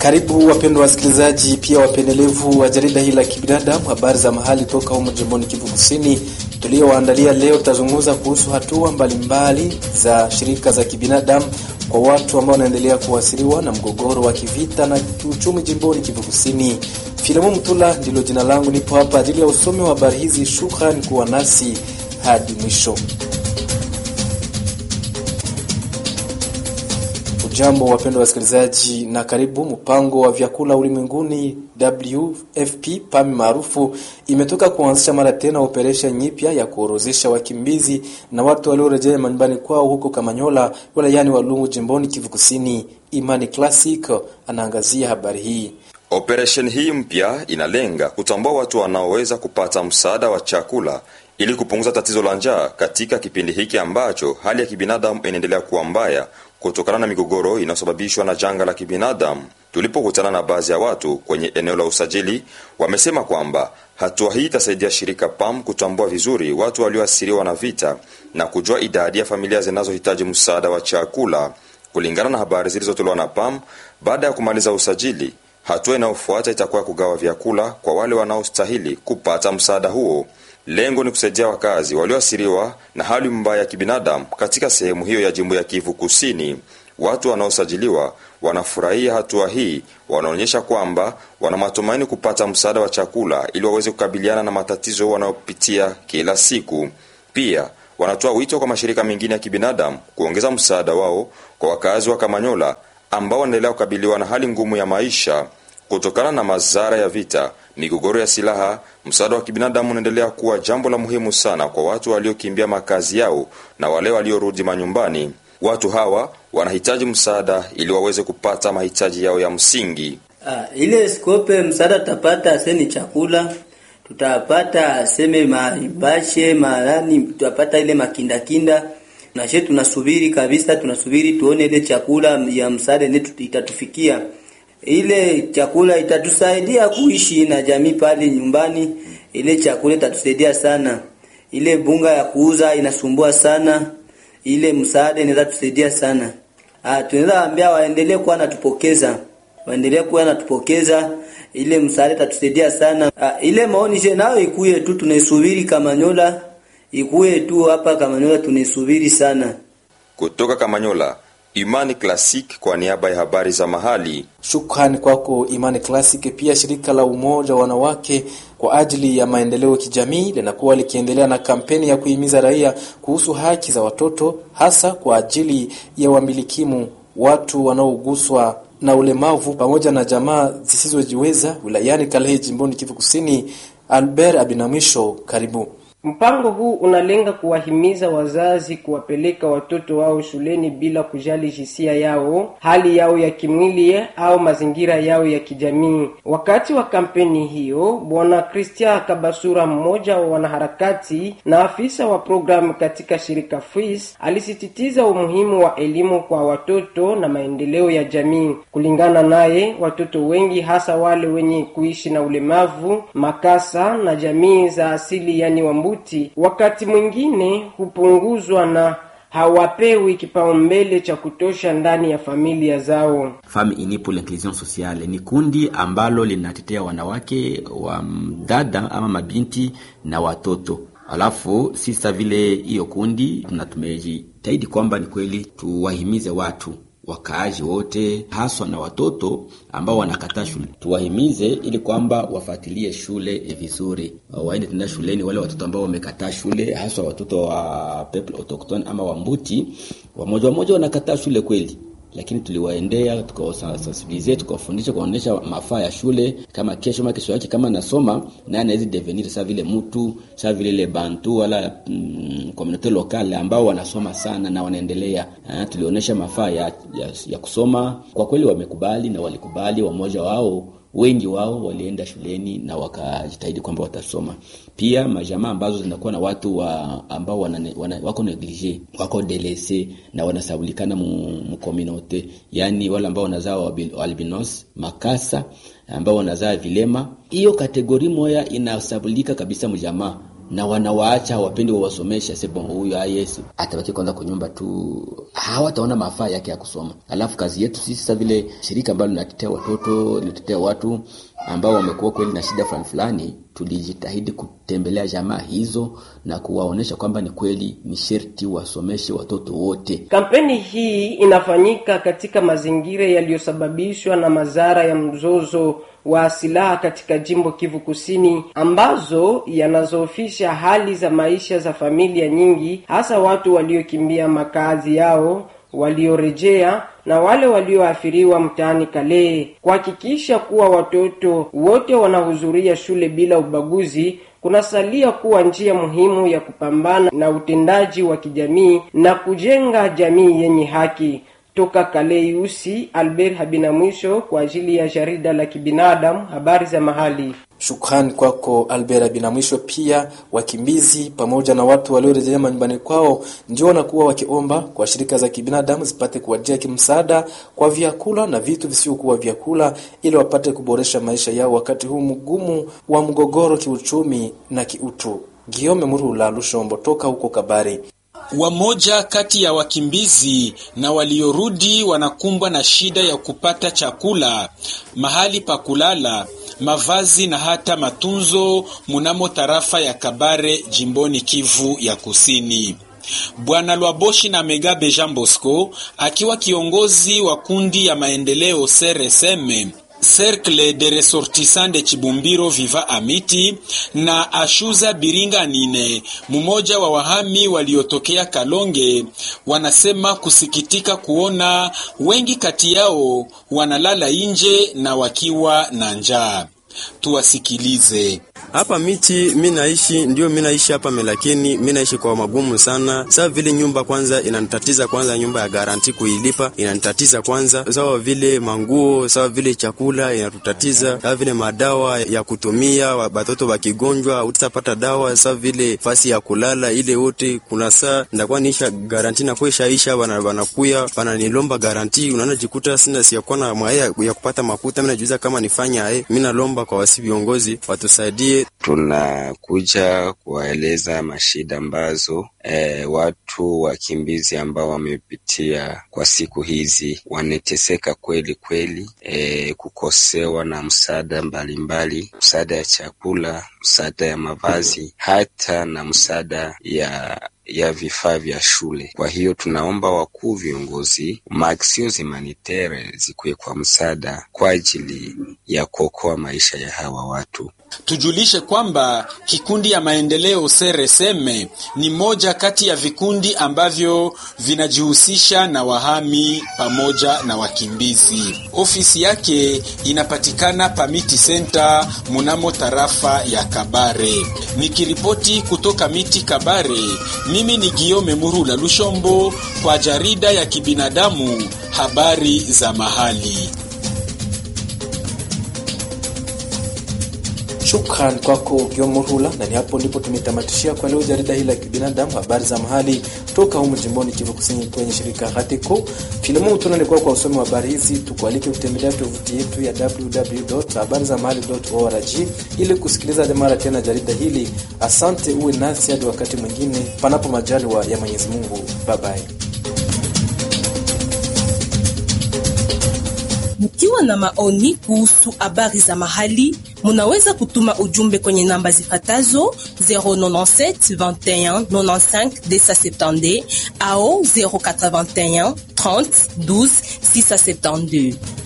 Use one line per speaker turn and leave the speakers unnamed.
Karibu wapendwa wasikilizaji, pia wapendelevu wa jarida hili la kibinadamu, habari za mahali toka humu jimboni Kivu Kusini tuliowaandalia leo. Tutazungumza kuhusu hatua mbalimbali za shirika za kibinadamu kwa watu ambao wanaendelea kuasiriwa na mgogoro wa kivita na kiuchumi jimboni Kivu Kusini. Filamu Mtula ndilo jina langu, nipo hapa ajili ya usomi wa habari hizi. Shukran kuwa nasi hadi mwisho. Jambo wapendwa wasikilizaji, na karibu. Mpango wa vyakula ulimwenguni WFP PAMI maarufu imetoka kuanzisha mara tena operesheni nyipya ya kuorozesha wakimbizi na watu waliorejea manyumbani kwao huko Kamanyola wilayani Walungu jimboni Kivu Kusini. Imani Classic anaangazia habari hii.
Operesheni hii mpya inalenga kutambua watu wanaoweza kupata msaada wa chakula ili kupunguza tatizo la njaa katika kipindi hiki ambacho hali ya kibinadamu inaendelea kuwa mbaya kutokana na migogoro inayosababishwa na janga la kibinadamu. Tulipokutana na baadhi ya watu kwenye eneo la usajili, wamesema kwamba hatua hii itasaidia shirika PAM kutambua vizuri watu walioathiriwa na vita na kujua idadi ya familia zinazohitaji msaada wa chakula. Kulingana na habari zilizotolewa na PAM, baada ya kumaliza usajili, hatua inayofuata itakuwa kugawa vyakula kwa wale wanaostahili kupata msaada huo. Lengo ni kusaidia wakazi walioathiriwa na hali mbaya ya kibinadamu katika sehemu hiyo ya jimbo ya Kivu Kusini. Watu wanaosajiliwa wanafurahia hatua hii, wanaonyesha kwamba wana matumaini kupata msaada wa chakula ili waweze kukabiliana na matatizo wanayopitia kila siku. Pia wanatoa wito kwa mashirika mengine ya kibinadamu kuongeza msaada wao kwa wakazi wa Kamanyola ambao wanaendelea kukabiliwa na hali ngumu ya maisha kutokana na madhara ya vita, migogoro ya silaha. Msaada wa kibinadamu unaendelea kuwa jambo la muhimu sana kwa watu waliokimbia makazi yao na wale waliorudi manyumbani. Watu hawa wanahitaji msaada ili waweze kupata mahitaji yao ya msingi.
Ah, ile skope msaada tutapata aseni chakula, tutapata aseme maibashe marani, tutapata ile makindakinda nashe, tunasubiri kabisa, tunasubiri tuone ile chakula ya msaada ne itatufikia ile chakula itatusaidia kuishi na jamii pale nyumbani. Ile chakula itatusaidia sana. Ile bunga ya kuuza inasumbua sana. Ile msaada inaweza tusaidia sana. Ah, tunaweza ambia waendelee kuwa natupokeza, waendelee kuwa natupokeza. Ile msaada itatusaidia sana. Ah, ile maoni je nayo ikuye tu, tunaisubiri Kamanyola, ikuye tu hapa Kamanyola, tunaisubiri sana.
Kutoka Kamanyola, Imani Classic kwa niaba ya habari za mahali.
Shukrani kwako Imani Classic. Pia shirika la Umoja wa Wanawake kwa ajili ya maendeleo ya kijamii linakuwa likiendelea na kampeni ya kuhimiza raia kuhusu haki za watoto, hasa kwa ajili ya wamilikimu, watu wanaoguswa na ulemavu pamoja na jamaa zisizojiweza wilayani Kalehe, jimboni Kivu Kusini. Albert Abinamwisho, karibu.
Mpango huu unalenga kuwahimiza wazazi kuwapeleka watoto wao shuleni bila kujali jinsia yao, hali yao ya kimwili au mazingira yao ya kijamii. Wakati wa kampeni hiyo, Bwana Christian Kabasura, mmoja wa wanaharakati na afisa wa programu katika shirika FIS, alisisitiza umuhimu wa elimu kwa watoto na maendeleo ya jamii. Kulingana naye, watoto wengi hasa wale wenye kuishi na ulemavu, makasa na jamii za asili yani wa wakati mwingine hupunguzwa na hawapewi kipaumbele cha kutosha ndani ya familia zao.
Femme Unie pour l'Inclusion Sociale ni kundi ambalo linatetea wanawake wa dada ama mabinti na watoto. Alafu sisa vile hiyo kundi tuna tumejitahidi kwamba ni kweli tuwahimize watu wakaaji wote haswa na watoto ambao wanakataa shule, tuwahimize ili kwamba wafuatilie shule vizuri, waende tena shuleni. Wale watoto ambao wamekataa shule, haswa watoto wa people autochtone ama Wambuti, wamoja wamoja wanakataa shule kweli, lakini tuliwaendea tukawasensibilize, tukawafundisha, kuwaonyesha mafaa ya shule, kama kesho ma kesho yake kama nasoma naye anaweza devenir sa vile mtu sa vile ile bantu wala mm, community lokale ambao wanasoma sana na wanaendelea. Ha, tulionyesha mafaa ya, ya, ya kusoma. Kwa kweli wamekubali na walikubali, wamoja wao wengi wao walienda shuleni na wakajitahidi kwamba watasoma. Pia majamaa ambazo zinakuwa na watu wa ambao wana, wana, wako neglige wako delese na wanasabulikana mu community, yani wale ambao wanazaa albinos makasa ambao wanazaa vilema, hiyo kategori moya inasabulika kabisa mjamaa na wanawaacha wapendi wawasomesha, sebo huyu yes atabaki kwanza kwa nyumba tu, hawataona mafaa yake ya kusoma. Alafu kazi yetu sisi sasa vile shirika ambalo linatetea watoto linatetea watu ambao wamekuwa kweli na shida fulani fulani, tulijitahidi kutembelea jamaa hizo na kuwaonyesha kwamba ni kweli ni sherti wasomeshe watoto wote.
Kampeni hii inafanyika katika mazingira yaliyosababishwa na madhara ya mzozo wa silaha katika jimbo Kivu Kusini, ambazo yanazoofisha hali za maisha za familia nyingi, hasa watu waliokimbia makazi yao waliorejea na wale walioathiriwa mtaani Kale. Kuhakikisha kuwa watoto wote wanahudhuria shule bila ubaguzi kunasalia kuwa njia muhimu ya kupambana na utendaji wa kijamii na kujenga jamii yenye haki. Toka Kaleiusi, Albert Habina mwisho kwa ajili ya jarida la kibinadamu, habari za mahali.
Shukrani kwako Albert Binamwisho. Pia wakimbizi pamoja na watu waliorejea manyumbani kwao ndio wanakuwa wakiomba kwa shirika za kibinadamu zipate kuwajia kimsaada kwa vyakula na vitu visiokuwa vyakula, ili wapate kuboresha maisha yao wakati huu mgumu wa mgogoro kiuchumi na kiutu. Giome Murula Lushombo toka huko Kabari.
Wamoja kati ya wakimbizi na waliorudi wanakumbwa na shida ya kupata chakula, mahali pa kulala, mavazi na hata matunzo munamo tarafa ya Kabare jimboni Kivu ya Kusini. Bwana Lwaboshi na Megabe Jean Bosco akiwa kiongozi wa kundi ya maendeleo CRSM Cercle de Ressortissants de Chibumbiro Viva Amiti na Ashuza Biringa Nine, mmoja wa wahami waliotokea Kalonge, wanasema kusikitika kuona wengi kati yao wanalala nje na wakiwa na njaa. Tuwasikilize.
Hapa miti mi naishi ndio mi naishi hapa melakini, mi naishi kwa magumu sana. Sawa vile nyumba kwanza inanitatiza, kwanza nyumba ya garanti kuilipa inanitatiza kwanza, sawa vile manguo, sawa vile chakula inatutatiza, sawa vile madawa ya kutumia watoto wakigonjwa, utapata dawa, sawa vile fasi ya kulala ile wote. Kuna saa ndakuwa niisha garanti na kuishaisha, wanakuya wananilomba garanti, unaona jikuta sina siyakuwa na mwaya ya kupata makuta. Mimi najiuliza kama nifanya aye, mimi nalomba kwa wasi viongozi watusaidie
tunakuja kuwaeleza mashida ambazo e, watu wakimbizi ambao wamepitia kwa siku hizi wanateseka kweli kweli, e, kukosewa na msaada mbalimbali, msaada ya chakula, msaada ya mavazi, hata na msaada ya ya vifaa vya shule. Kwa hiyo tunaomba wakuu viongozi maaksio humanitere zikuwe kwa msaada kwa ajili ya kuokoa maisha ya hawa watu.
Tujulishe kwamba kikundi ya maendeleo CRSM ni moja kati ya vikundi ambavyo vinajihusisha na wahami pamoja na wakimbizi. Ofisi yake inapatikana Pamiti Center munamo tarafa ya Kabare. Nikiripoti kutoka Miti Kabare, mimi ni Giome Murula Lushombo kwa jarida ya kibinadamu habari za mahali.
Shukran kwako Gyomurula, na ni hapo ndipo tumetamatishia kwa leo jarida hili la kibinadamu, habari za mahali toka humu jimboni Kivu Kusini kwenye shirika Hatiko Filamu. Tunalikuwa kwa usomi wa habari hizi, tukualike kutembelea tovuti yetu ya www.habarizamahali.org ili kusikiliza mara tena jarida hili. Asante, uwe nasi hadi wakati mwingine, panapo majaliwa ya Mwenyezi Mungu. Bye bye.
Mkiwa na maoni kuhusu habari za mahali, munaweza kutuma ujumbe kwenye namba zifatazo 097 21 95 270 au 081 30 12 672.